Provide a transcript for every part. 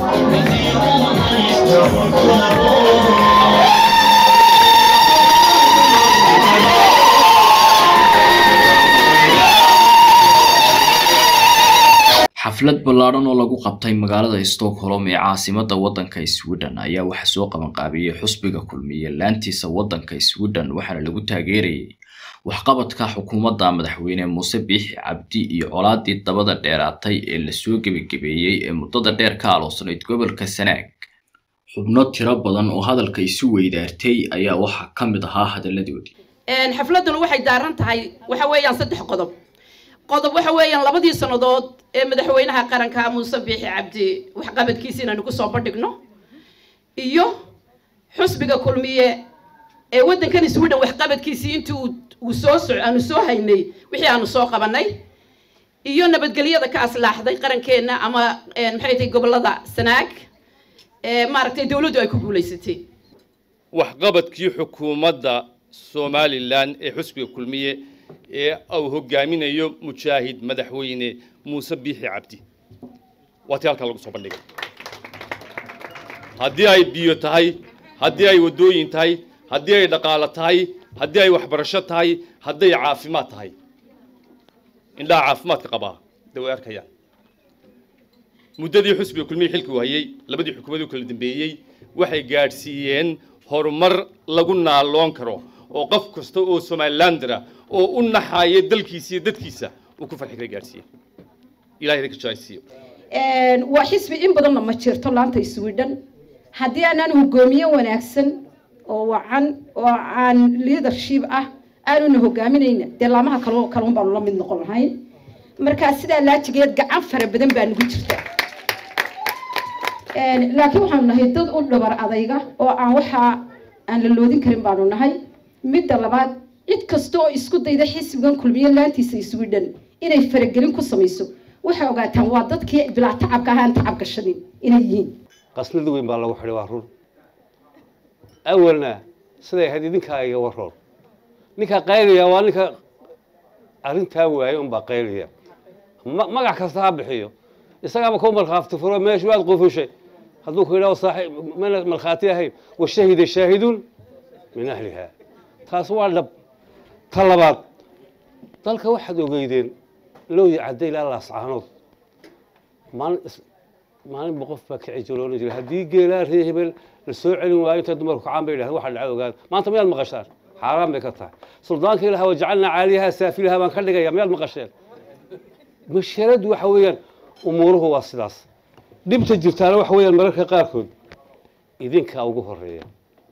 xaflad ballaadhan oo lagu qabtay magaalada stockholm ee caasimada waddanka sweden ayaa waxaa soo qabanqaabiyey xusbiga kulmiye laantiisa waddanka sweden waxaana lagu taageerayay waxqabadka xukuumadda madaxweyne muuse biixi cabdi iyo colaadii dabada dheeraatay ee lasoo gebagabeeyey ee muddada dheer ka aloosnayd gobolka sanaag xubno tiro badan oo hadalka isu weydaartay ayaa waxaa ka mid ahaa hadalladoodii xafladuna waxay daaran tahay waxa weeyaan saddex qodob qodob waxa weeyaan labadii sannadood ee madaxweynaha qaranka muuse biixi cabdi waxqabadkiisa inaanu kusoo bandhigno iyo xusbiga kulmiye ee waddankan sweden waxqabadkiisii intii uu soo soc aanu soo haynay wixii aanu soo qabanay iyo nabadgelyada ka aslaaxday qarankeenna ama maxay tahay gobolada sanaag ee maaragtay dawladdu ay ku guulaysatay waxqabadkii xukuumadda somalilan ee xusbiga kulmiye ee uu hogaaminayo mujaahid madaxweyne muuse biixi cabdi waa tii halkaa lagu soo bandhigay haddii ay biyo tahay haddii ay waddooyin tahay haddii ay dhaqaalo tahay haddii ay waxbarasho tahay hadday caafimaad tahay indhaha caafimaadka qabaa de way arkayaan muddadii xusbiga kulmiye xilkii hayay labadii xukuumadii kala dambeeyey waxay gaadhsiiyeen horumar lagu naaloon karo oo qof kasta oo somalilandera oo u naxaaya dalkiisa iyo dadkiisa uu ku farxi kara gaadhsiiye ilahay ka jaaysiiyo waa xisbi in badanna ma jirto laanta sweden haddii aanaan hogoomiye wanaagsan oo wacan oo aan leadership ah aanuna hogaaminayna dee laamaha kal kalun baanu la mid noqon lahayn markaa sidaa laajigeed gacan fara badan baa nagu jirta laakiin waxaanu nahay dad u dhabar adayga oo aan waxaa aan la loodin karin baanu nahay midda labaad cid kasta oo isku dayda xisbigan kulmiye laantiisa sweden inay faragelin ku samayso waxay ogaataan waa dadkii bilaa tacabka ahaan tacab gashanin inay yihiin qasnad weyn baa lagu xidhay waa run awalna siday ahayd idinkaa iga waroon ninkaa qaylaya waa ninka arrintaa waaye unbaa qaylaya magac kasta ha bixiyo isagaaba ku markhaafti furo meeshu waad qufushay hadduu ku yidhaho saaxiib mana markhaati ahayn washahida shaahidun min ahliha taas waa dhab ta labaad dalka waxaad ogeydeen looyi cadday ilaa laascaanood maalin maalinba qof baa kici jiroona jiray haddii geelaa ree hebel la soo celin waayo intay dumarku kacaan bay yidhahdeen waxa dhaca ogaan maanta miyaad maqashaan xaaraan bay ka tahay suldaanka ilaha wajacalnaa caaliyaha saafilaha baan ka dhigaya miyaad maqasheen masharadu waxa weeyaan umuuruhu waa sidaas dhibta jirtaana waxa weeyaan mararka qaarkood idinkaa ugu horeeya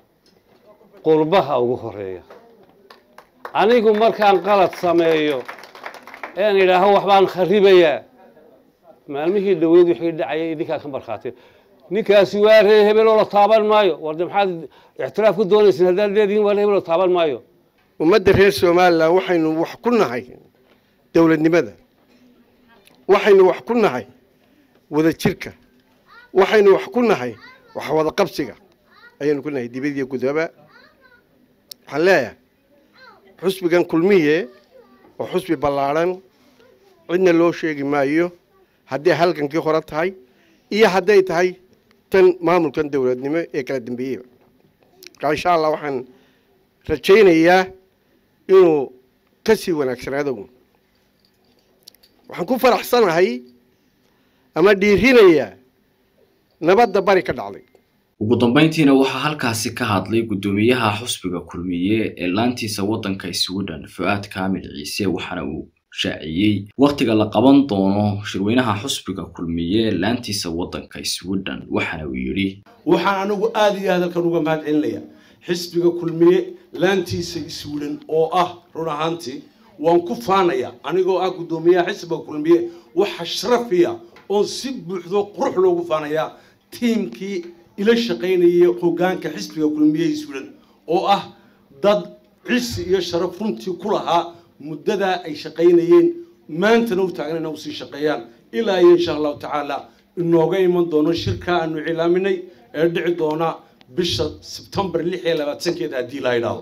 qurbaha ugu horeeya anigu markaan qalad sameeyo een idhaaho waxbaan kharibayaa maalmihii dhaweyd wixii dhacayay idinkaa ka markhaatee ninkaasi waa ree hebeloo la taaban maayo warde maxaad ictiraaf ku doonaysin haddaad leedihiin waa ree hebeloo taaban maayo ummadda reer somalilan waxaynu wax ku nahay dowladnimada waxaynu wax ku nahay wada jirka waxaynu wax ku nahay wax wada qabsiga ayaynu ku nahay dibadiyo gudaba waxaan leeyahay xusbigan kulmiye oo xusbi ballaadhan cidna loo sheegi maayo hadday halgankii hore tahay iyo hadday tahay tan maamulkan dowladnimo ee kala dambeeyeyba markaa insha allah waxaan rajaynayaa inuu ka sii wanaagsanaado waxaan ku faraxsanahay ama dhiirinayaa nabadda bari ka dhacday ugu dambeyntiina waxaa halkaasi ka hadlay guddoomiyaha xusbiga kulmiye ee laantiisa waddanka sweden fu-aad kaamil ciise waxaana uu shaaciyey wakhtiga la qaban doono shirweynaha xusbiga kulmiye laantiisa waddanka sweden waxaana uu yidhi waxaan anigu aada iyo aad halkan uga mahad celinaya xisbiga kulmiye laantiisa sweden oo ah run ahaantii waan ku faanaya anigoo ah guddoomiyaha xisbiga kulmiye waxa sharafiya oon si buuxdo qurux loogu faanayaa tiimkii ila shaqaynayay hoggaanka xisbiga kulmiye sweden oo ah dad cisi iyo sharaf runtii ku lahaa muddadaa ay shaqaynayeen maantana u taagan ina usii shaqeeyaan ilaa iyo insha allahu tacaala inooga iman doono shirka aanu cilaaminay ee dhici doona bisha sebtembar lix iyo labaatankeeda haddii la idhaahdo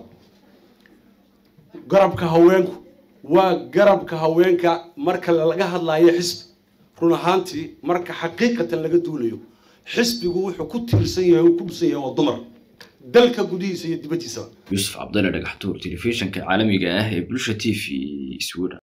garabka haweenku waa garabka haweenka marka laga hadlaayo xisbi run ahaantii marka xaqiiqatan laga duulayo xisbigu wuxuu ku tiirsan yahay uu ku dhisan yahay waa dumar dalka gudihiisa iyo dibaddiisaba yuusuf cabdalle dhagaxtuur telefishinka caalamiga ah ee bulsha t v sweden